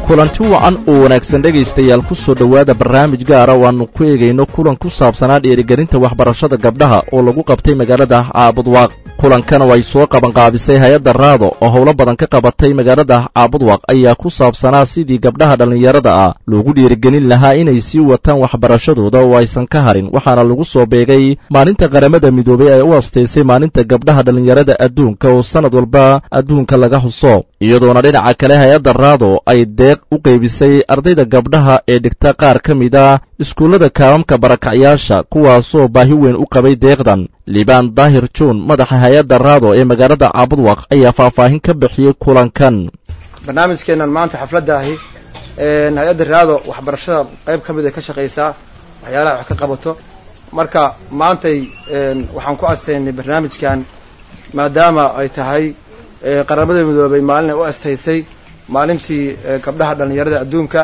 kulanti wacan oo wanaagsan dhegaystayaal ku soo dhowaada barnaamij gaara oo aannu ku eegayno kulan ku saabsanaa dhiirigelinta waxbarashada gabdhaha oo lagu qabtay magaalada caabudwaaq kulankan oo ay soo qabanqaabisay hay-adda raado oo howlo badan ka qabatay magaalada caabudwaaq ayaa ku saabsanaa sidii gabdhaha dhallinyarada ah loogu dhiirigelin lahaa inay sii wataan waxbarashadooda oo aysan ka harin waxaana lagu soo beegay maalinta qaramada midoobay ee u astaysay maalinta gabdhaha dhallinyarada adduunka oo sannad walba adduunka laga huso iyadoona dhinaca kale hay-adda raado ay deeq u qaybisay ardayda gabdhaha ee dhigta qaar ka mid a iskuullada kaamamka barakacyaasha kuwaasoo baahi weyn u qabay deeqdan liibaan daahir juun madaxa hay-adda raado ee magaalada caabudwaq ayaa faahfaahin ka bixiyey kulankan barnaamijkeennan maanta xafladda ahi hay-adda raado waxbarashada qayb ka mid ay ka shaqaysaa waxyaalaha wax ka qabato marka maantay waxaan ku astaynay barnaamijkan maadaama ay tahay qaramada midoobay maalin ay u astaysay maalintii gabdhaha dhallinyarada adduunka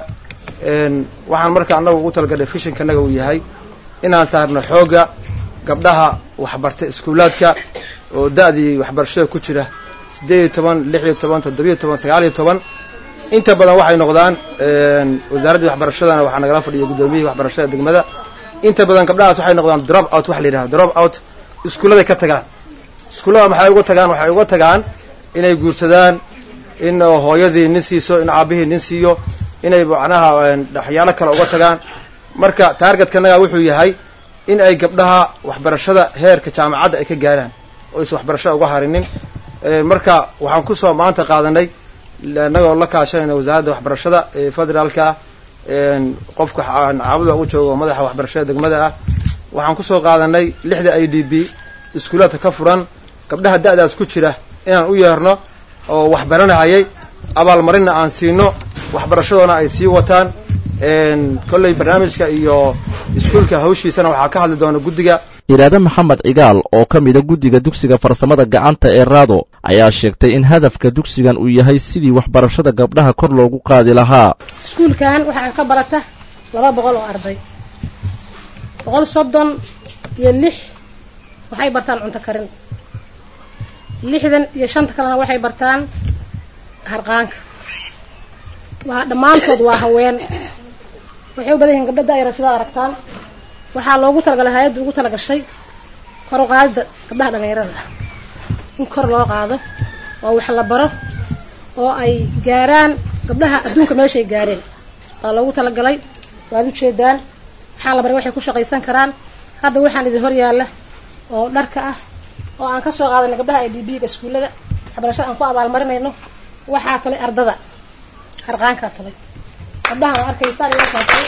waxaan marka annagu ugu talagalnay fishinkanaga uu yahay inaan saarno xoogga gabdhaha waxbarta iskuulaadka oo da-dii waxbarashada ku jira siddeed iyo toban lix iyo toban toddobiyo toban sagaal iyo toban inta badan waxay noqdaan wasaaraddii waxbarashadana waxaa nagala fadhiya guddoomiyihii waxbarashada degmada inta badan gabdhahaas waxay noqdaan drop out waxa la yidhaha drop out iskuulladay ka tagaan iskuullada maxay uga tagaan waxay uga tagaan inay guursadaan in hooyadii nin siiso in aabihii nin siiyo inay macnaha waxyaalo kale uga tagaan marka taargetkanaga wuxuu yahay in ay gabdhaha waxbarashada heerka jaamacadda ay ka gaaraan oo aysan waxbarashada uga harinin marka waxaan kusoo maanta qaadanay annagoo la kaashanayna wasaaradda waxbarashada ee federaalka qofka caabuda u joogo madaxa waxbarashada degmada ah waxaan kusoo qaadanay lixda i d b iskuulaadka ka furan gabdhaha da-daas ku jira inaan u yeerno oo waxbaranahayay abaalmarinna aan siino waxbarashadoona ay sii wataan kolley barnaamijka iyo iskuulka hawshiisana waxaa ka hadli doona guddiga iraade maxamed cigaal oo ka mida guddiga dugsiga farsamada gacanta ee raado ayaa sheegtay in hadafka dugsigan uu yahay sidii waxbarashada gabdhaha kor loogu qaadi lahaa iskuulkan waxaa ka barata laba boqol oo arday boqol soddon iyo lix waxay bartaan cunto karin lixdan iyo shanta kalena waxay bartaan harqaanka waa dhammaantood waa haween waxay u badan yihiin gabdha daayara sidaad aragtaan waxaa loogu talagalay hay-adda ugu talagashay kor u qaadida gabdhaha dhallinyarada ah in kor loo qaado oo wax la baro oo ay gaaraan gabdhaha adduunka meeshay gaareen waa loogu talagalay waad ujeedaan waxaa la baray waxay ku shaqaysan karaan hadda waxaan idin hor yaalla oo dharka ah oo aan ka soo qaadanay gabdhaha i d b ga iskuullada waxbarashada aan ku abaalmarinayno waxaa talay ardada harqaankaa talay gabdhaha waa arkaysaan iyagaa talay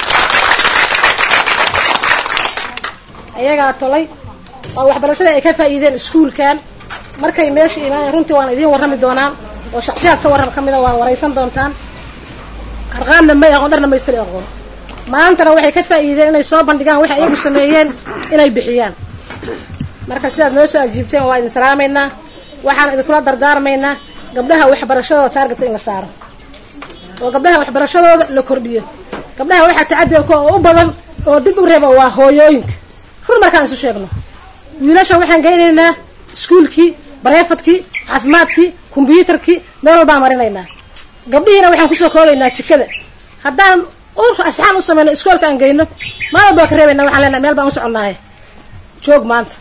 ayagaa tolay oo waxbarashada ay ka faa'iideen iskuulkan markay meesha imaaneen runtii waan idiin warrami doonaan oo shaksiyaad ka warram ka mida waa waraysan doontaan harqaanna may aqoon dharna maystari aqoon maantana waxay ka faa'iideen inay soo bandhigaan waxay ayagu sameeyeen inay bixiyaan marka sidaad noo soo ajiibteen waa idin salaamaynaa waxaan idinkula dardaarmaynaa gabdhaha waxbarashadooda taargetka in la saaro oo gabdhaha waxbarashadooda la kordhiyo gabdhaha waxaa tacadilka oo u badan oo dib u reeba waa hooyooyinka rur markaan isu sheegno wiilasha waxaan geynaynaa iskuulkii bareefadkii caafimaadkii kombyuutarkii meel walbaan marinaynaa gabdhihiina waxaan kusoo koobaynaa jikada haddaan asxaan u samayno iskoolka aan geyno maal walba waa ka reebayna waxaan leenahay meel baan u soconnaaye joog maanta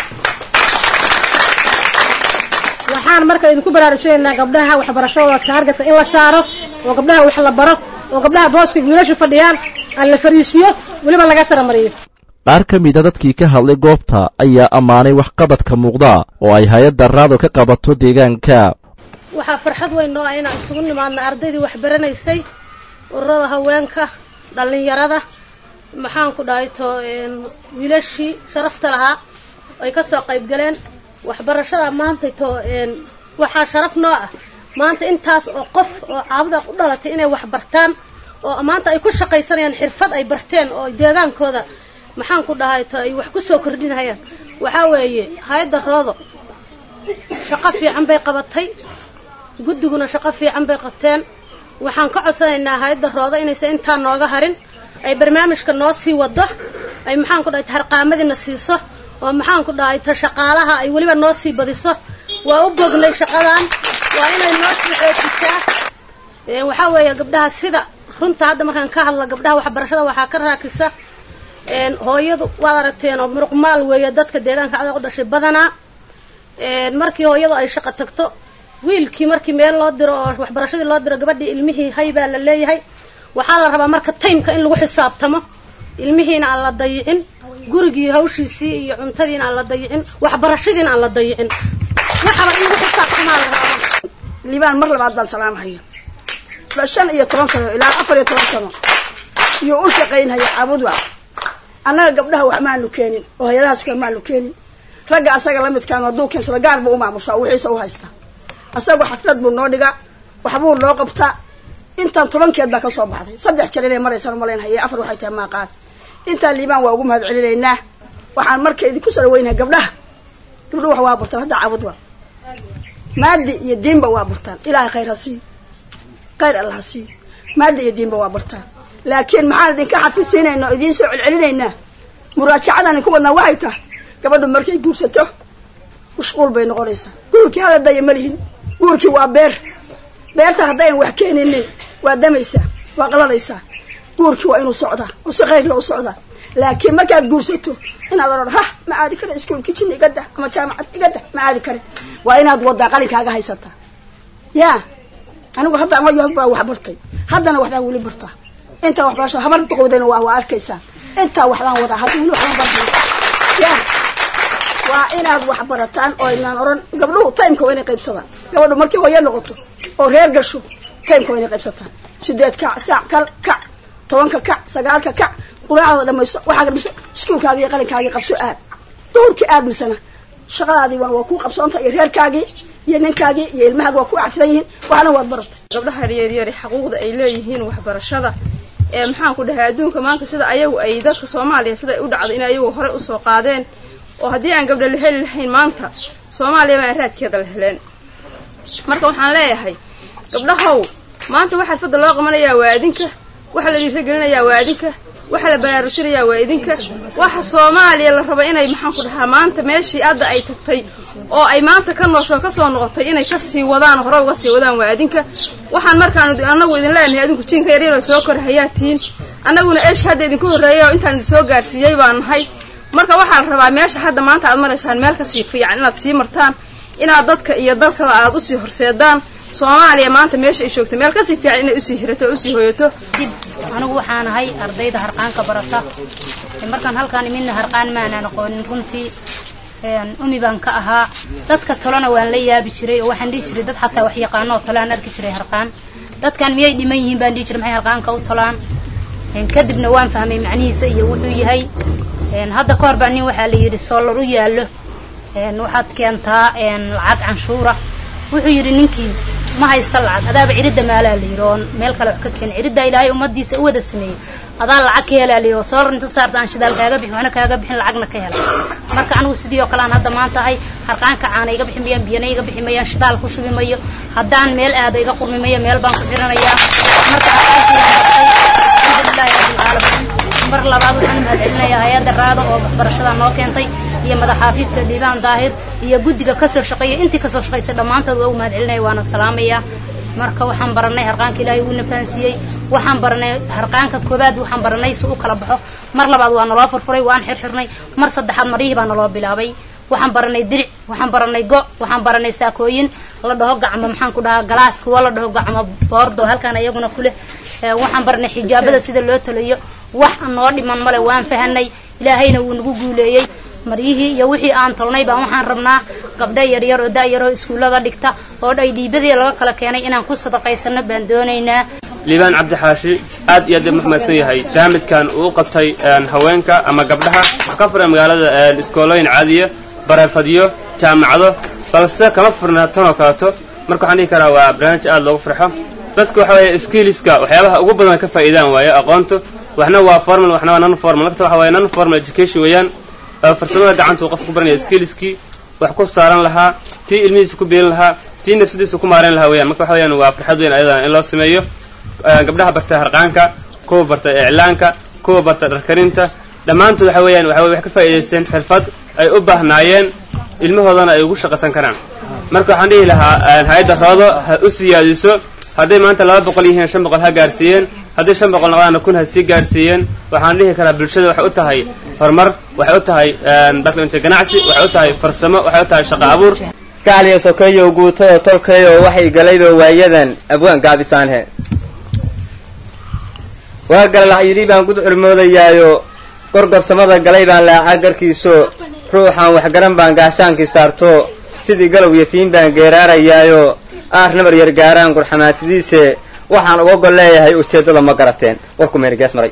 waxaan marka idinku baraarujinaynaa gabdhaha waxbarashadooda taargetka in la saaro oo gabdhaha wax la baro oo gabdhaha booska wiilashu fadhiyaan aan la fariisiyo weliba laga saramariyo qaar ka mida dadkii ka hadlay goobta ayaa ammaanay waxqabadka muuqda oo ay hay-adda raado ka qabato deegaanka waxaa farxad weyn noo ah inaan isugu nimaadna ardaydii wax baranaysay ururada haweenka dhallinyarada maxaan ku dhahay to wiilashii sharafta lahaa ay ka soo qayb galeen waxbarashada maanta to waxaa sharaf noo ah maanta intaas oo qof oo caabuda u dhalatay inay wax bartaan oo maanta ay ku shaqaysanayaan xirfad ay barteen oo deegaankooda maxaan ku dhahay to ay wax ku soo kordhinayaan waxaa weeye hay-adda roodo shaqo fiican bay qabatay guddiguna shaqo fiican bay qabteen waxaan ka codsanaynaa hay-adda roodo inaysan intaa nooga harin ay barnaamijka noo sii wado ay maxaan ku dhahay harqaamadiina siiso oo maxaan ku dhahay ta shaqaalaha ay weliba noo sii badiso waa u bognay shaqadan waa inay noo sii xoojisaa waxaa weeye gabdhaha sida runta hadda markaan ka hadla gabdhaha waxbarashada waxaa ka raakisa hooyadu waad aragteen oo muruqmaal weeye dadka deegaanka adag u dhashay badanaa markii hooyadu ay shaqo tagto wiilkii markii meel loo diro oo waxbarashadii loo diro gabadhii ilmihii hay baa la leeyahay waxaa la rabaa marka taymka in lagu xisaabtamo ilmihiina aan la dayicin gurigii hawshiisii iyo cuntadiina aan la dayicin waxbarashadiina aan la dayicin waxaba in lagu xisaabtamaa la rabaa liibaan mar labaad baan salaamhaya shan iyo toban sano ilaa afar iyo toban sano iyo u shaqaynhaya caabudwa annaga gabdhaha wax maanu keenin oo hay-adahaas kale maanu keenin ragga asaga la midkaan hadduu keensado gaar buu u maamushaa wixiisa u haystaa asagu xaflad buu noo dhigaa waxbuu noo qabtaa intaan tobankeed baa ka soo baxday saddex jeer inay maraysaan umalaynhaya afar waxay tahay maaqaan intaan liibaan waa ugu mahad celinaynaa waxaan marka idinku soo dhaweynaha gabdhaha gabdhuhu wax waa burtaan hadda caabudwa maadi iyo diinba waa burtaan ilaahay khayr ha siiyo khayr alla ha siiyo maadi iyo diinba waa burtaan laakiin maxaan idinka xafidsiinayna oo idiin soo celcelinaynaa muraajacadan idinku wadnaa waxay tahay gabadhu markay guursato mashquul bay noqonaysaa guurkii hala daya ma lihin guurkii waa beer beerta haddayn wax keeninin waa damaysaa waa qalanaysaa guurkii waa inuu socdaa oo si khayrla u socdaa laakiin markaad guursato inaad odhan hah ma aadi kara iskuolkii jina igada ama jaamacad igada ma aadi karin waa inaad wadaa qalinkaaga haysataa yaa anigu hadda ama yohog baa wax bartay haddana waxbaan weli bartaa intaa waxbarasho habar duqowdayna waa waa arkaysaa intaa waxbaan wadaa hadda weli waxbaan bartay ya waa inaad wax barataan oo inaan oran gabdhuhu timeka waa inay qaybsadaan gabadhu markii hooyo noqoto oo reer gasho timeka waa inay qaybsataan sideed kac saac kal kac tobanka kac sagaalka kac quraacda dhamaysto waxaa dhamaysto iskuulkaagii iyo qalinkaagii qabso aad duhurkii aad misana shaqadaadii waa kuu qabsoonta iyo reerkaagii iyo ninkaagii iyo ilmahaagi waa ku cafidan yihiin waxna waad baratay gabdhaha yaryari xaquuqda ay leeyihiin waxbarashada ee maxaan ku dhahay adduunka maanta sida ayagu ay dadka soomaaliya sida ay u dhacdo in ayagu horey usoo qaadeen oo haddii aan gabdha la heli lahayn maanta soomaaliya baan raadkeeda la heleen marka waxaan leeyahay gabdhahow maanta waxaa fadda loo qabanayaa waa idinka waxaa la dhiiragelinayaa waa idinka waxaa la baraarujinayaa waa idinka waxa soomaaliya la rabo inay maxaan ku dhahaa maanta meeshii hadda ay tagtay oo ay maanta ka nooshoo kasoo noqotay inay kasii wadaan hore uga sii wadaan waa idinka waxaan markaan anagu idin leenahay adinku jiinka yaryaroo soo kor hayaa tihiin annaguna eesh hadda idinku horreeyay oo intaan idin soo gaarsiiyey baan nahay marka waxaa la rabaa meesha hadda maanta aad maraysaan meel kasii fiican inaad sii martaan inaad dadka iyo dalkaba aad usii horseedaan soomaaliya maanta meesha ay joogta meel kasii fiican inay usii hirato o usii hoyato dib anigu waxaan ahay ardayda harqaanka barata markaan halkaan imidna harqaan maanaan aqoonin runtii umi baan ka ahaa dadka talona waan la yaabi jiray oo waxaan dhihi jiray dad xataa wax yaqaano oo tale aan arki jiray harqaan dadkan miyay dhiman yihiin baan dhihi jiray maxay harqaanka u talaan kadibna waan fahmay macnihiisa iyo wuxuu yahay hadda ka hor baa nin waxaa la yidhi soolar u yaallo waxaad keentaa lacag canshuura wuxuu yidhi ninkii ma haysta lacag adaaba ciridda maalaa la yidhi oo meel kale wax ka keen ciriddaa ilaahay ummadiisa u wada sameeyey adaa lacag ka helaa la yidhi oo soolar inta saarta aan shidaal kaaga bixin waxna kaaga bixin lacagna ka hela marka anigu sidii oo kale aan hadda maanta ahay harqaanka caana iga bixi mayaan biyana iga bixi mayaan shidaal ku shubi mayo haddaan meel aada iga qurmi mayo meel baan ku xiranayaa marka alxamdulilahi rabbilcaalamiin mar labaad waxaan mahadcelinayaa hay-adda raada oo waxbarashada noo keentay iyo madaxaafiidka dhiibaan daahir iyo guddiga kasoo shaqeeya intii kasoo shaqaysay dhammaantood waa u mahadcelinaya waana salaamaya marka waxaan baranay harqaanka ilaahay uuna fahansiiyey waxaan baranay harqaanka koobaad waxaan baranay si u kala baxo mar labaad waa naloo furfuray waan xirxirnay mar saddexaad marihii baa naloo bilaabay waxaan baranay diric waxaan baranay go waxaan baranay saakooyin la dhaho gacmo maxaan ku dhahaa galaas kuwa la dhaho gacmo boordo halkaan iyaguna kuleh waxaan baranay xijaabada sida loo talayo wax noo dhiman male waan fahanay ilaahayna wuu nagu guuleeyey maryihii iyo wixii aan tolnay baan waxaan rabnaa gabdho yaryar oo da-yaroo iskuullada dhigta oo dhay dhiibadii laga kala keenay inaan ku sadaqaysano baan doonaynaa liibaan cabdixaashi aad iyo aad u mahmadsan yahay barnaamijkan uu qabtay haweenka ama gabdhaha ka furan magaalada iskoolooyin caadiya bareefadyo jaamacado balse kama furna tanoo kaleto marka waxaan dhihi karaa waa barnaamij aad loogu farxo dadku waxa weeye skiliska waxyaabaha ugu badan ka faa'iidaan waayo aqoontu waxna waa formal waxna waa non formal lagta waxa waye non formal education weeyaan farsamada gacanta uu qofku ku baranaya skiliskii wax ku saaran lahaa tii ilmihiisa ku beelin lahaa tii nafsadiisa ku maarayn lahaa weeyaan marka waxa weyaan waa farxad weyn ayadana in loo sameeyo gabdhaha barta harqaanka kuwa barta iclaanka kuwa barta dharkarinta dhammaantood waxa weeyaan waxa way wax ka faa'iidaysteen xirfad ay u baahnaayeen ilmahoodana ay ugu shaqaysan karaan marka waxaan dhihi lahaa hay-adda roodo ha u siyaadiso hadday maanta laba boqol yihiin shan boqol ha gaarsiiyeen hadday shan boqol noqdaana kun ha sii gaarsiiyeen waxaan dhihi karaa bulshada waxay u tahay horumar waxay u tahay barnaamijka ganacsi waxay u tahay farsamo waxay u tahay shaqo abuur gacliya sokeeyow guutada tolkayo waxay galayba waayadan abwaan gaabisaanhe waa galalac yidhi baan gud curmoodayaayo gorgorsamada galay baan laacaa garkiiso ruuxaan waxgaran baan gaashaankii saarto sidii galow yatiin baan geeraarayaayo aar nabar yar gaaraan gurxamaasidiise waxaan uga gol leeyahay ujeeddada ma garateen warku meerigees maray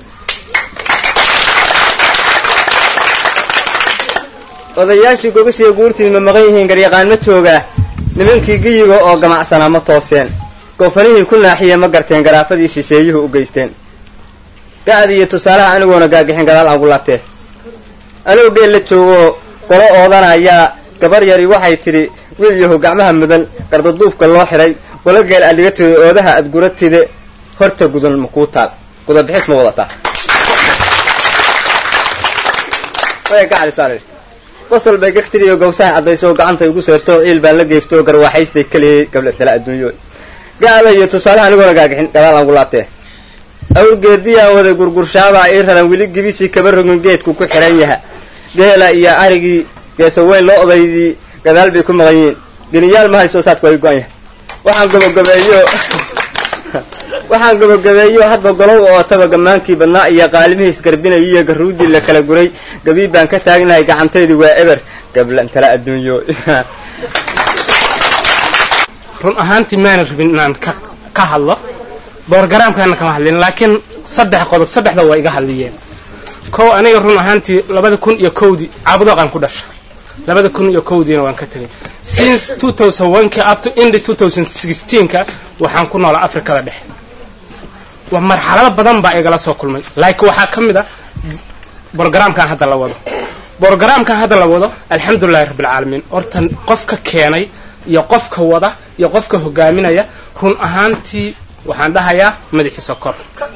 odayaashii gogashii guurtii ma maqan yihiin garyaqaan ma jooga nimankii geyiga oo gamacsanaa ma tooseen goofanihii ku naaxiye ma garteen garaafadii shisheeyuhu u geysteen ga'di iyo tusaalaha anigoona gaagixin gadaal aan gu laabtee anuu geel la joogo golo oodanayaa gabar yari waxay tidhi wiil yahu gacmaha mudan gardaduufka loo xidhay golo geel adhigatooda oodaha aad guratide horta gudan ma kuu taal gudabixis ma wadataa basal bay gagtiriyo gawsaha caddayso gacanta igu seerto ciil baan la geefto garwaaxaystay keliyay gabla dala adduunyo ga'da iyo tusaalaha anigoona gaagixin gadaal aan gu laabtee awrgeediyaan wada gurgurshaabaa ii raran weli gibisii kaba rogin geedku ku xihan yaha geela iyo arigii geesa weyn loo odaydii gadaal bay ku maqan yihiin geniyaal ma hayso saadku ay go-an yahay waxaan gabagabeeyo waxaan gabagabeeyo hadba golow oo taba gammaankii badnaa iyo qaalimihiis garbinay iyo garuudii la kala guray gabiib baan ka taagnahay gacantaydii waa eber gablantala adduunyo run ahaantii maana rabin inaan ka ka hadlo boorgaraamkaana kama hadlin laakiin saddex qodob saddexda waa iga hadliyeen kow aniga run ahaantii labada kun iyo kowdii caabudoqaan ku dhasha labada kun iyo kowdiina waan ka tegay since two thousand one-ka up to indi two thousand sixteen-ka waxaan ku noolaa afrikada dhexe waa marxalado badan baa igala soo kulmay laakiin waxaa ka mid a borogaraamkan hadda la wado borogaraamkan hadda la wado alxamdulilahi rabbilcaalamiin horta qofka keenay iyo qofka wada iyo qofka hogaaminaya run ahaantii waxaan dhahayaa madaxiisa kor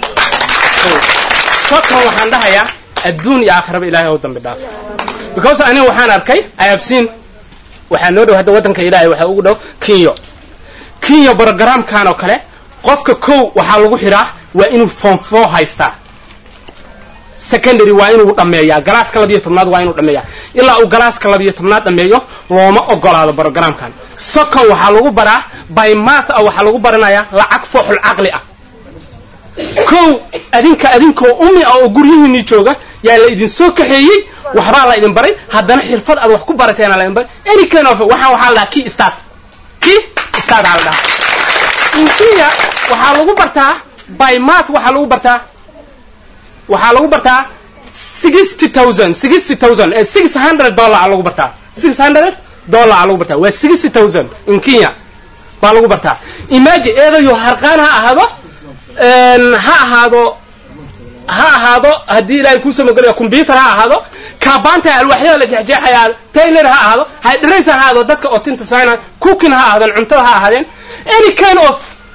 sokon waxaan dhahayaa adduun iyo aakhiraba ilahay ou dambi dhaaf because aniga waxaan arkay i have seen waxaa noo dhow hadda waddanka ilaahay waxaa ugu dhow kinyo kinyo brogaraamkan oo kale qofka kow waxaa lagu xidhaa waa inuu form four haystaa secondary waa inuu dhammeeyaa galaaska labiyo tobnaad waa inuu dhammeeyaa ilaa uu galaaska labiyo tobnaad dhammeeyo looma ogolaado brogramkan second waxaa lagu baraa by math ah waxaa lagu baranayaa lacag fooxul caqli ah kow adinka adinkoo umi ah oo guryihiinii jooga yaa la idin soo kaxeeyey waxbaa la idin baray haddana xirfad aad wax ku barateena la idin baray any kind of waxaan waxaa la dhahaa key start key start aa la dhahaa inkiya waxaa lagu bartaa by math waxaa lagu bartaa waxaa lagu bartaa sixty thousand sixty thousand ee six hundred dollar lagu bartaa six hundred dollar lagu bartaa waa sixty thousand in kenya baa lagu bartaa imagine eedayo harqaan ha ahaado ha ahaado ha ahaado haddii ilaahay kuu samogelayo combyuter ha ahaado kaabaanta alwaxyada la jexjeexaya taylor ha ahaado hydresa ha ahaado dadka oo tinta saana cooking ha ahaadeen cuntada ha ahaadeen any kind of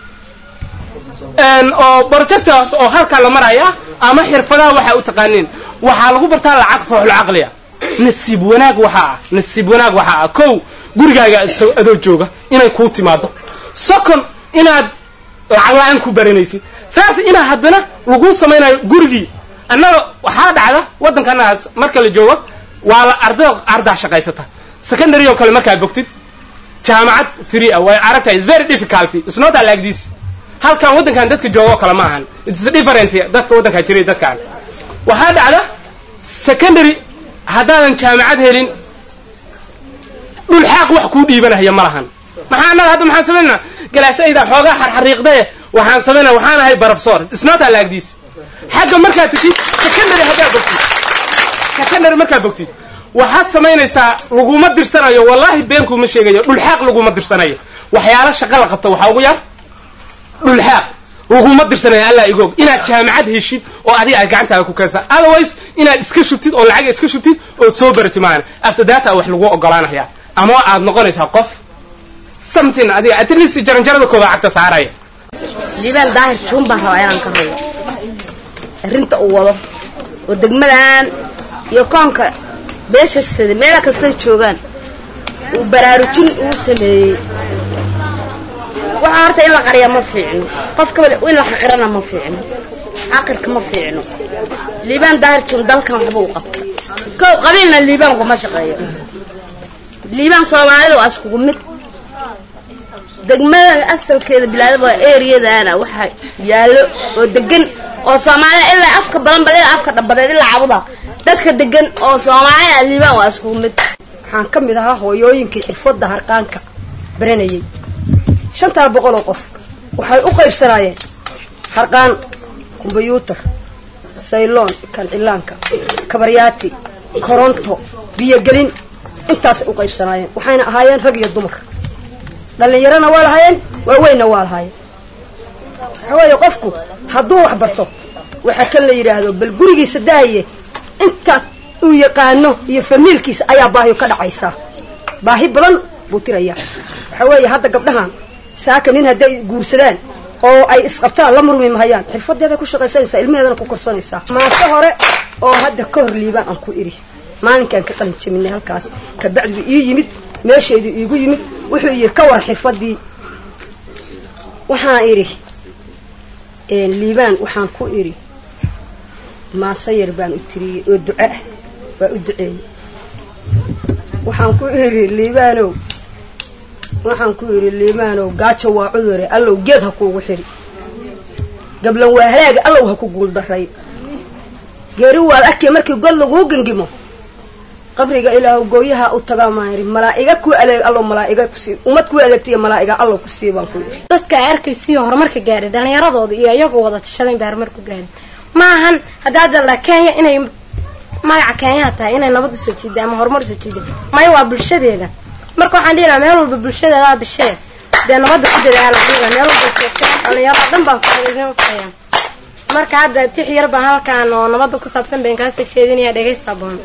oo projectors oo halkaa la maraya ama xirfadaha waxaa u taqaaniin waxaa lagu bartaa lacag fooxul caqliya nasiib wanaag waxaa ah nasiib wanaag waxaa ah kow gurigaaga adoo jooga inay kuu timaado second inaad lacag la-aan ku baranaysid taas inaad haddana laguu samaynayo gurigii annaga waxaa dhacda waddankanaas marka la joogo waa la arda ardaa shaqaysata secondary oo kale markaad bogtid jaamacad free ah way aragtahay is very difficulty it's not like this halkan waddankan dadka jooga oo kale ma ahan it's different dadka waddankaa jiray dadkaan waxaa dhacda secondary haddaadan jaamacad helin dhulxaaq wax kuu dhiibanahaya ma lahan maxaa annaga hadda maxaan samaynaa galaasayda xoogaa xarxariiqdae waxaan samaynaa waxaan ahay barafsoor it's not like this xagga markaad tagtid secondary haddaad bogtid secondary markaad bogtid waxaad samaynaysaa laguma dirsanayo wallaahi beenkuuma sheegayo dhulxaaq laguma dirsanayo waxyaalo shaqo la qabta waxaa ugu yar dhulxaaq laguma dirsanayo allaa igoog inaad jaamacad heshid oo adiga aad gacantaada ku keensa otherwise inaad iska shubtid oo lacaga iska shubtid ood soo barati maana after data wax lagu ogolaanaya ama aad noqonaysaa qof something adiga at least jaranjarada kooda cagta saaraya jibaal daahir juun baan rabaa inaan ka hadlo arrinta uu wado oo degmadan iyo koonka beesha sida meela kastay joogaan uu baraarujin uu sameeyey waxaa horta in la qariya ma fiicno qofka in la xaqirana ma fiicno xaqirka ma fiicno liibaan daahirjun dalkan waxba u qabta kow qabiilna liibaan kuma shaqeeyo liibaan soomaalida waa iskugu mid degmada asalkeeda bilaadaba waa eriyadaana waxaa yaallo oo degan oo soomaalida ilaa afka balanbal ilaa afka dhabadeed ilaa cabuda dadka degan oo soomaalida liibaan waa iskugu mid waxaan ka mid ahaa hooyooyinkii xirfadda harqaanka baranayay shantaa boqol oo qof waxay u qaybsanaayeen harqaan kombyuutar sayloon kancilaanka kabaryaati koronto biyogelin intaasay u qaybsanaayeen waxayna ahaayeen rag iyo dumar dhallinyarona waa lahaayeen waaweynna waa lahaayeen waxaa weeye qofku hadduu wax barto waxaa kan la yidhaahdo bal gurigiisa daaye intaas uu yaqaano iyo famiilkiisa ayaa baahiyo ka dhacaysaa baahi badan buu tirayaa waxaa weeye hadda gabdhahan saaka nin hadday guursadaan oo ay isqabtaan la murmi mahayaan xirfadeeday ku shaqaysanaysaa ilmaheedana ku korsanaysaa maase hore oo hadda ka hor liibaan aan ku idhi maalinkaan ka qalin jabinay halkaas kabacdi ii yimid meesheedii iigu yimid wuxuu yidhi ka war xirfadii waxaan idhi liibaan waxaan ku idhi maase yar baan u tiriyey oo duco ah waa u duceeyey waxaan ku idhi liibaanow waxaan ku idhi liibaanow gaajo waa cudure allow geed ha kuugu xidhi gablan waa halaaga allow ha ku guuldaray geeri waad arkay markii god laguu gangimo qabriga ilaahu gooyaha u tagaa maan idhi malaa'iga ku adeeg allow malaa'iga kusii ummad ku adeegtaiyo malaa'iga allow kusii baan ku idhi dadka ay arkaysiyo horumarka gaadhay dhallinyaradooda iyo iyagoo wada tashadayn bay horumarku gaadhin ma ahan haddaad daldhaa kenya inay magaca kenyaha tahay inay nabad usoo jiida ama horumar usoo jiida maya waa bulshadeeda marka waxaan dhihi lahaa meel walba bulshadeedaa bishee dee nabadda ku dadaala dhiga meel walba joogteen dhallinyarada dhan baan idin faya marka hadda tix yar baan halkaan oo nabadda ku saabsan bayn kaasoo jeedinaya dhegaysaa boon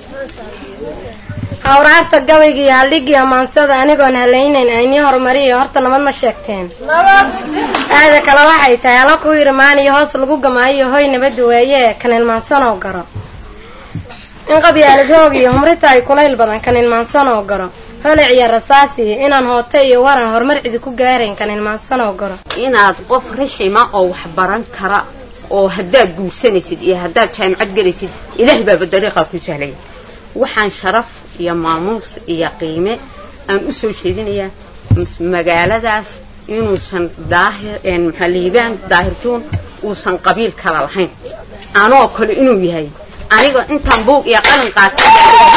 hawraarta gabayga iyo haldhigii amaansada anigoon halaynayn aynii horumariyo horta nabad ma sheegteen aada kale waxay tahay hala ku yidhi maaniyo hoos lagu gamaayo hoy nabadda weeye kan ilmaansanoo garo in qabyaalad hoog iyo humrita ay kulayl badan kan ilmaansanoo garo holac iyo rasaasiyo inaan hoote iyo waran horumar cidi ku gaarayn kan ilmaansanoo garo inaad qof rixima oo wax baran kara oo haddaad guursanaysid iyo haddaad jaamicad gelaysid ilaahay baaba dariiqaa ku sahlaya waxaan sharaf iyo maamuus iyo qiime aan u soo jeedinayaa magaaladaas inuusan daahir maxaa liibaan daahirjuun uusan qabiil kala lahayn anoo kale inuu yahay aniga intaan buug iyo qalin qaatay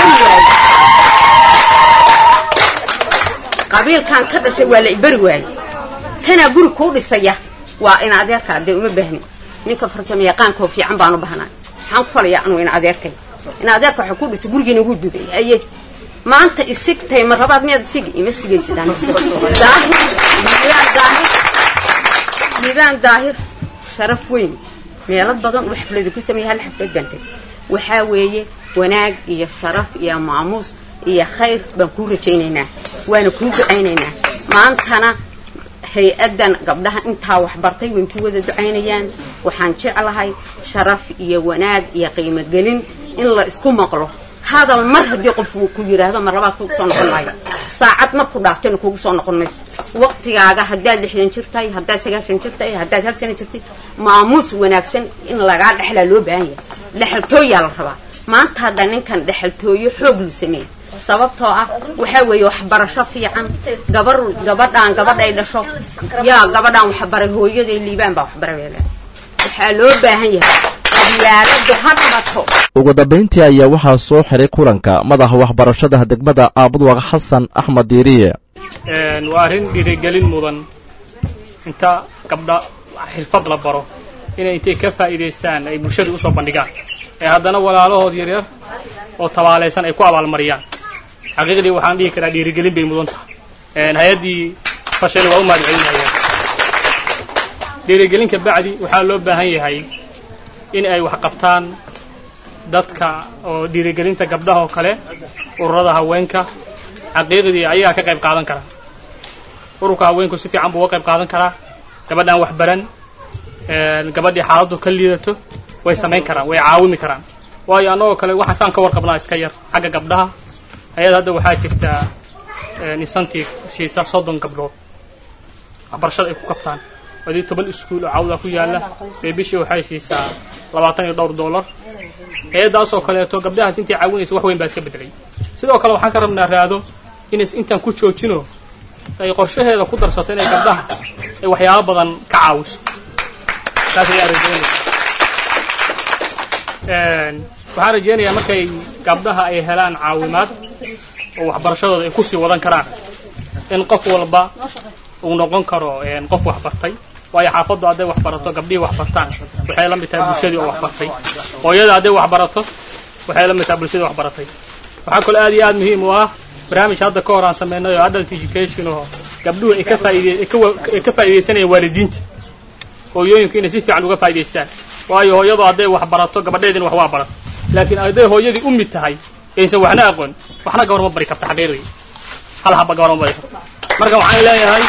qabiilkan ka dhashay waa la iberi waaye kanaa guri kuu dhisaya waa in adeerkaa dee uma baahni ninka farsamo yaqaankaoo fiican baan u bahnaa maxaan ku falayaa anuu in adeerkay in adeerka waxaa ku dhisay gurigiina ugu dubay aye maanta isigtay ma rabaad miyaad isigi ima sigaysidaan daahir liibaan daahir liibaan daahir sharaf weyn meelo badan uu xaflada ku sameeyay hal xaflad baan tagay waxaa weeye wanaag iyo sharaf iyo maamuus iyo khayr baan kuu rajaynaynaa waana kuu ducaynaynaa maantana hay-addan gabdhaha intaa waxbartay way ku wada ducaynayaan waxaan jeclahay sharaf iyo wanaag iyo qiimogelin in la isku maqlo hadal mar haddii qof uu ku yidhaahdo mar labaad kugu soo noqon maayo saacad marku dhaaftayna kugu soo noqon mayso waqtigaaga haddaad lixdan jir tahay haddaad sagaashan jir tahay haddaad hal sana jirtay maamuus wanaagsan in lagaa dhexlaa loo baahan yahay dhexaltooyaa la rabaa maanta hadda ninkan dhexaltooyo xoog lu sameeya sababtoo ah waxaa weeye waxbarasho fiican gabar gabadhaan gabadhay dhasho yaa gabadhaan waxbaray hooyaday liibaan baa waxbaray waxaa loo baahan yahay qabyaaladu ha dhabato ugu dambayntii ayaa waxaa soo xiray kulanka madaxa waxbarashada degmada aabudwaq xasan axmed diiriye waa arrin dhiirigelin mudan inta gabdha xirfad la baro inay intay ka faa'iidaystaan ay bulshada usoo bandhigaan ee haddana walaalahood yaryar oo tabaalaysan ay ku abaalmariyaan xaqiiqdii waxaan dhihi karaa dhiirigelin bay mudan tahay hay-addii fashani waa u mahad celinaya dhiirigelinka bacdi waxaa loo baahan yahay in ay wax qabtaan dadka oo dhiirigelinta gabdhaha oo kale ururada haweenka xaqiiqdii ayagaa ka qayb qaadan kara ururka haweenku si fiican buu uga qayb qaadan karaa gabadhaan wax baran gabadhii xaaladdu ka liidato way samayn karaan way caawimi karaan waayo annagoo kale waxaan saan ka warqabnaa iska yar xagga gabdhaha ayada hadda waxaa jirta incentive siisa soddon gabdhood waxbarashada ay ku qabtaan hadii toban iskuul oo cawda ku yaala ee bishii waxay siisaa labaatan iyo dhowr dollar hay-addaasoo kaleeto gabdhahaas intii caawinaysa wax weyn baa iska bedelay sidoo kale waxaan ka rabnaa raado inays intaan ku joojino ay qorshaheeda ku darsato inay gabdhaha ay waxyaabo badan ka caawiso taas ayaa rajeynaya waxaan rajeynayaa markay gabdhaha ay helaan caawimaad oo waxbarashadooda ay kusii wadan karaan in qof walba uu noqon karo qof waxbartay waayo xaafaddu hadday waxbarato gabdhihii waxbartaan waxay la mid tahay bulshadii oo waxbartay hooyada hadday waxbarato waxay la mid tahay bulshadii waxbaratay waxaa kaloo aad iyo aad muhiim u ah barnaamij hadda ka hor aan sameynay oo adult education oo gabdhuhu ay ka faaide ay ka faa'iidaysanayaan waalidiinta hooyooyinku inay si fiican uga faa'idaystaan waayo hooyadu hadday waxbarato gabadheedina wax waa barato laakiin hadday hooyadii u mid tahay aysan waxna aqoon waxna gabar ma bari karta xaqiiqdii hal haba gabar ma bari karta marka waxaan leeyahay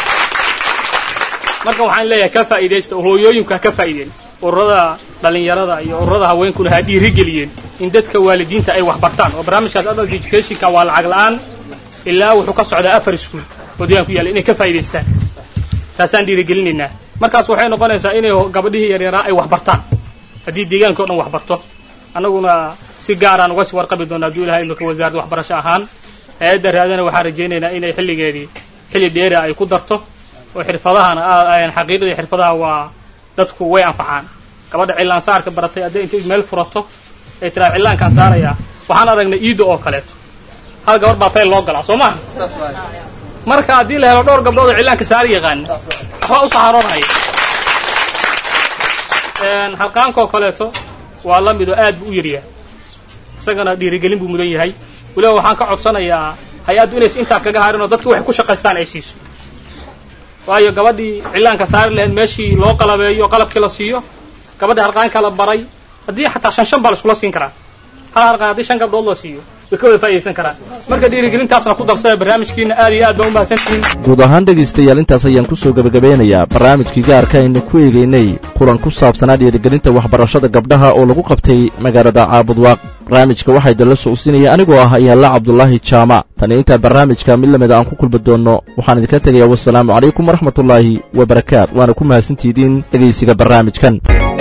marka waxaan leeyahay ka faa'iidaysta oo hooyooyinku ha ka faa'iideen ururada dhalinyarada iyo ururada haweenkuna ha dhiirigeliyeen in dadka waalidiinta ay wax bartaan oo barnaamijkaas adult educationka waa lacag la-aan ilaa wuxuu ka socdaa afar iskuul oo deegaan ku yaalla inay ka faa'idaystaan taasaan dhiirigelinaynaa markaas waxay noqonaysaa inay gabadhihii yaryaraa ay wax bartaan haddii deegaanka o dhan wax barto annaguna si gaaraan uga sii warqabi doona hadduu ilahay imika wasaaradda waxbarasho ahaan hay-adda raadana waxaan rajaynaynaa inay xilligeedii xilli dheera ay ku darto oo xirfadahana xaqiiqadii xirfadaha waa dadku way anfacaan gabadha cilaan saarka baratay hadday intay meel furato ay tiraa cillaankaan saarayaa waxaan aragnay iida oo kaleeto hal gabar baa fayl loo galaa soo maha marka haddii la helo dhowr gabdhood oo cillaanka saari yaqaana waxbaa u saxaaroonhaya halqaankoo kaleeto waa la mid oo aad buu u yaryahay isagana dhiirigelin buu mudan yahay weliba waxaan ka codsanayaa hay-addu inaysa intaa kaga harin oo dadki waxay ku shaqaystaan ay siiso waayo gabadhii cillaanka saari lahayd meeshii loo qalabeeyo qalabkii la siiyo gabadhii harqaanka la baray haddii xataa shan shan baa la iskula siin karaa hal harqaan haddii shan gabdhood la siiyo way ka wada faa'idaysan karaan marka dhiirigelintaasna ku darsada barnaamijkiina aad iyo aad baa u mahadsantihiin guud ahaan dhegaystayaal intaas ayaan ku soo gebagabeynayaa barnaamijkii gaarka aynu ku eegaynay kulan ku saabsanaa dhiirigelinta waxbarashada gabdhaha oo lagu qabtay magaalada caabudwaaq barnaamijka waxaa idinla socodsiinaya anigoo ah ayaalla cabdulaahi jaamac tani intaa barnaamijka mid lamida aan ku kulmi doonno waxaan idinka tegayaa wasalaamu calaykum waraxmatullaahi wabarakaat waana ku mahadsantihidiin dhegaysiga barnaamijkan